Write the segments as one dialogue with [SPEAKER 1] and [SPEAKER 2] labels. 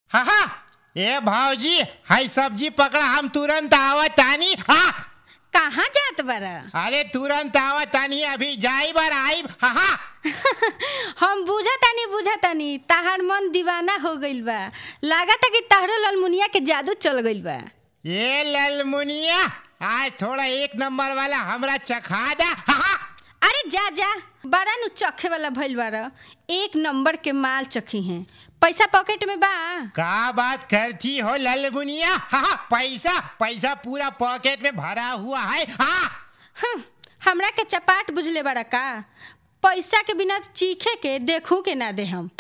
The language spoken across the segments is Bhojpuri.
[SPEAKER 1] हा हा ए भाऊजी हाय सब्जी पकड़ा हम तुरंत आवत तानी हा
[SPEAKER 2] कहाँ जात बारा
[SPEAKER 1] अरे तुरंत आवत तानी अभी जाई बार आई हा हा
[SPEAKER 2] हम बुझतानी बुझतानी तहार मन दीवाना हो गइल बा लागता कि तहरो ललमुनिया के जादू चल गइल बा
[SPEAKER 1] ये ललमुनिया आज थोड़ा एक नंबर वाला हमरा चखा दा हा हा
[SPEAKER 2] अरे जा जा बड़ा नु चखे वाला भइल बारा एक नंबर के माल चखी हैं पैसा पॉकेट में बा
[SPEAKER 1] का बात करती हो ललमुनिया हा हा पैसा पैसा पूरा पॉकेट में भरा हुआ है हा
[SPEAKER 2] हम्म, हमरा के चपाट बुझले बारा का पैसा के बिना चीखे के देखू के ना दे हम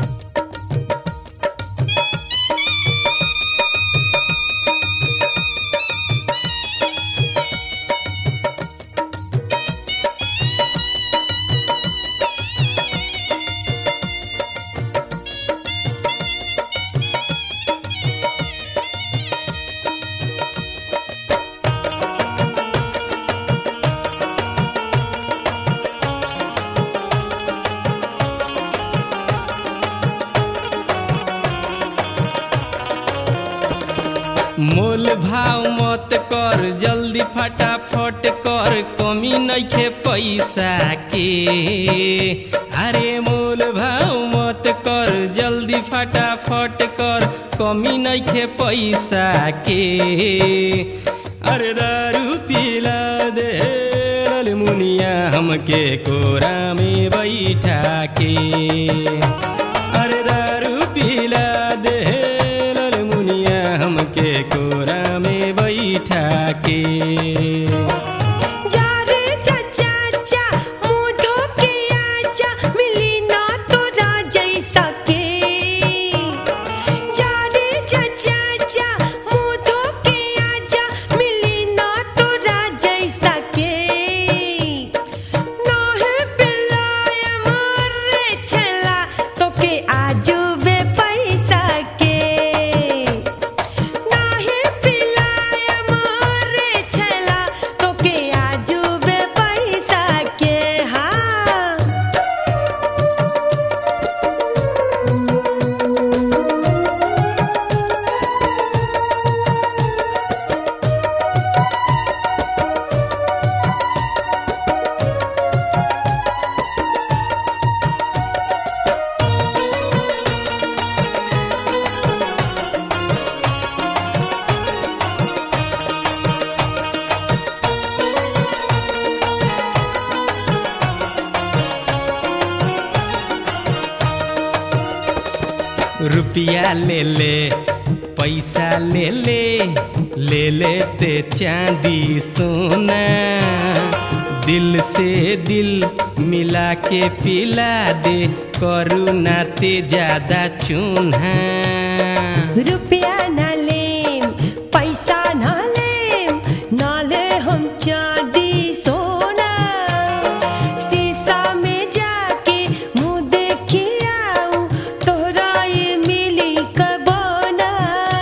[SPEAKER 3] मोल भाव मत कर जल्दी फटाफट कर कमी नइखे पैसा के अरे मोल भाव मत कर जल्दी फटाफट कर कमी नइखे पैसा के अरे दारू पिला दे रे मुनिया हमके कोरा में बैठा के अरे दारू पिला दे रे मुनिया हमके कोरा में बैठा के
[SPEAKER 4] जा रे चाचा चा मुंह धो के आजा मिली ना तोरा जैसा के जा रे चाचा चा मुंह धो के आजा मिली ना तोरा जैसा के नोहे पिलाय मारे छला तो के आजू बे पैसा के नाहे पिलाय मारे छला तोके आजुबे पैसा के हाँ
[SPEAKER 3] रुपया ले ले पैसा ले ले ले ले ते चांदी सोना दिल से दिल मिला के पिला दे करुणा ते ज्यादा चून्हा
[SPEAKER 4] रुपया ना लेम पैसा ना लेम ना ले हम चांदी सोना शीशा में जाके मुंह देखी आऊं तोहरा ये मिली कबोना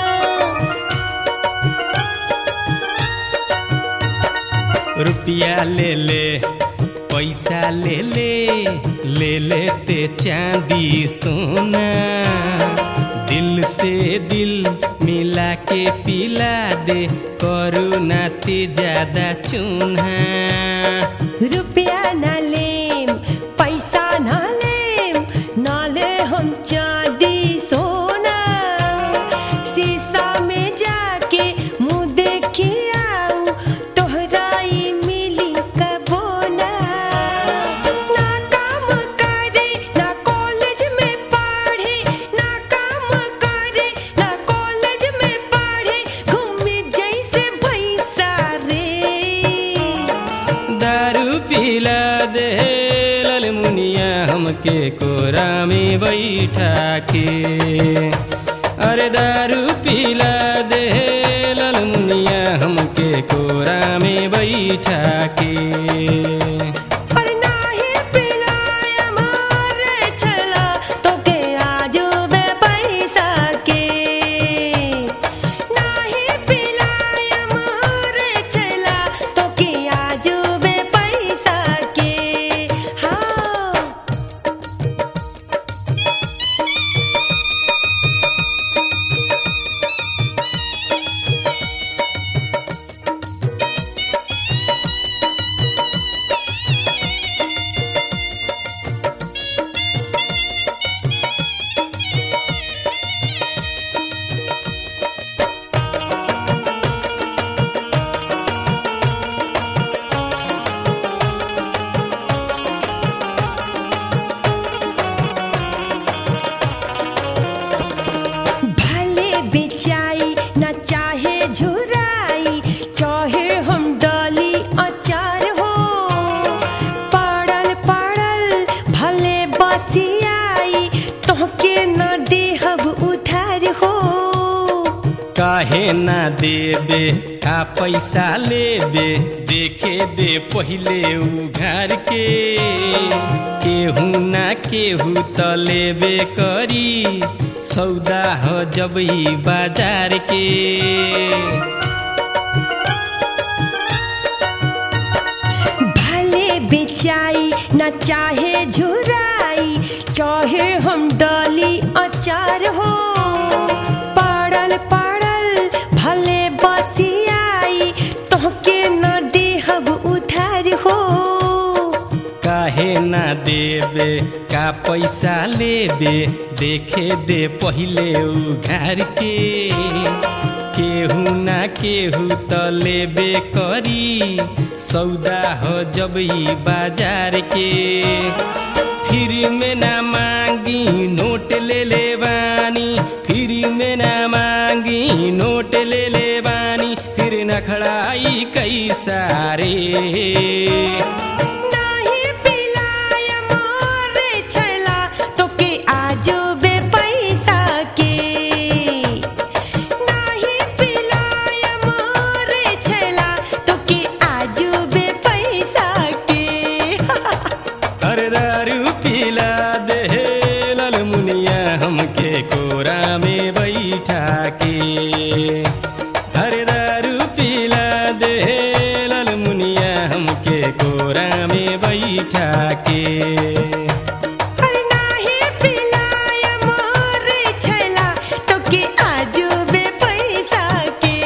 [SPEAKER 3] रुपया ले ले पैसा ले ले ले ले ते चांदी सोना दिल से दिल मिला के पिला दे करुणा ते ज्यादा चून्हा
[SPEAKER 4] रुपया ना लेम पैसा ना लेम ना ले हम चांदी सोना शीशा में जाके मुंह देखी आऊं तोहरा ई मिली कबोना ना काम करे ना कॉलेज में पढ़े ना काम करे ना कॉलेज में पढ़े घूमे जैसे भैंसा रे
[SPEAKER 3] दारू पिला दे लल मुनिया हमके कोरा में बैठा के अरे दारू पिला दे लल मुनिया हमके कोरा में बैठा के
[SPEAKER 4] पर नाही पिलाय मारे छला तोके आजुबे पैसा के नाही पिलाय मारे छला तोके आजुबे पैसा के हाँ
[SPEAKER 3] काहे ना देबे का पैसा लेबे देखे दे पहिले उघार के केहू ना केहू त लेबे करी सौदा हो जब ही बाजार के
[SPEAKER 4] भले बेचाई न चाहे झुराई चाहे हम डाली अचार हो पड़ल पड़ल भले बसियाई तोहके न देहब उधार हो
[SPEAKER 3] काहे ना देबे का पैसा लेबे देखे दे पहिले उघार के केहू ना केहू त लेबे करी सौदा हो जब ही बाजार के फिर में ना मांगी नोट ले ले बानी फिर में ना मांगी नोट ले ले बानी फिर न खड़ाई कई सारे
[SPEAKER 4] नाही पिलाय मोरे छैला तोके आजो बे पैसा के नाही पिलाय मोरे छैला तोके आजो बे पैसा के
[SPEAKER 3] अरे दारू पिला दे लाल मुनिया हमके कोरा में बैठा के अरे दारू पिला दे लाल मुनिया हमके कोरा में बैठा के
[SPEAKER 4] अरे नाही पिलाय मोरे छैला तोके आजो बे पैसा के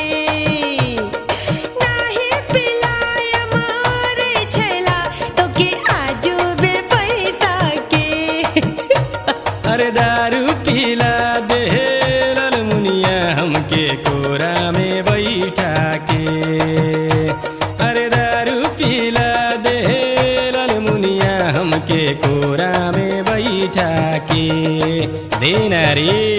[SPEAKER 4] नाही पिलाय मोरे छैला तोके आजो बे पैसा के
[SPEAKER 3] अरे दारू पिला दे लाल मुनिया हमके कोरा में बैठा के अरे दारू पिला दे लाल मुनिया हमके कोरा में बैठा के देना रे